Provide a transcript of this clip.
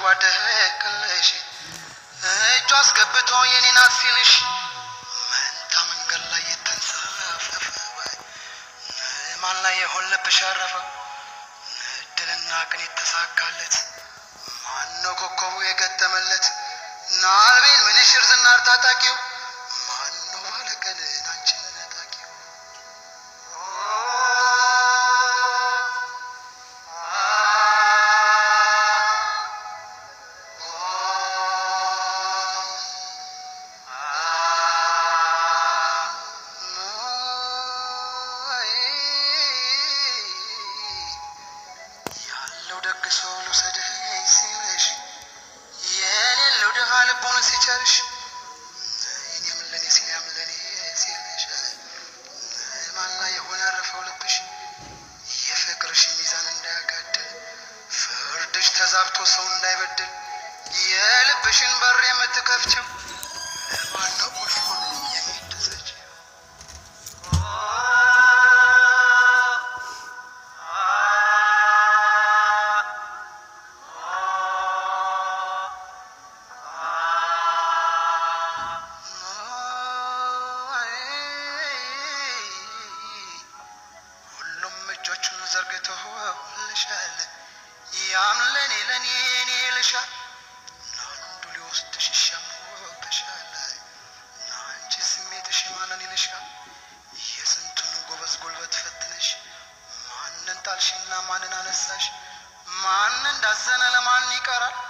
ሲዋደቅልሽ እጁ አስገብቶ የኔ ናት ሲልሽ መንታ መንገድ ላይ የተንሳፈፈ ማን ላይ የሆን ልብሽ ያረፈው እድልና ቅን የተሳካለት ማነው ኮከቡ የገጠመለት ናልቤን ምንሽር ዝናር ታጣቂው ማነው ባለቀን አንቺን ነጣቂው ያለው ደግ ሰው ልውሰድህ ሲልሽ የሌለው ድሃ ልቦን ሲቸርሽ እኔም ለኔ ሲል ያም ለኔ ሲልሽ ማን ላይ የሆነ ያረፈው ልብሽ የፍቅርሽ ሚዛን እንዳያጋድል ፍርድሽ ተዛብቶ ሰው እንዳይበድል የልብሽን በር የምትከፍችው ለማን ነው ቁልፉን የምትሰጪው? ሁሉም እጆቹን ዘርግተውልሻል ያም ለኔ ለኔ እኔ ይልሻል ለአንዱ ሊወስድሽ ይሻሙብሻል ለአንቺ ስሜትሽ ማንን ይልሻል የስንቱን ጎበዝ ጉልበት ፈትነሽ ማንን ጣልሽና ማንን አነሳሽ ማን እንዳዘነ ለማን ይቀራል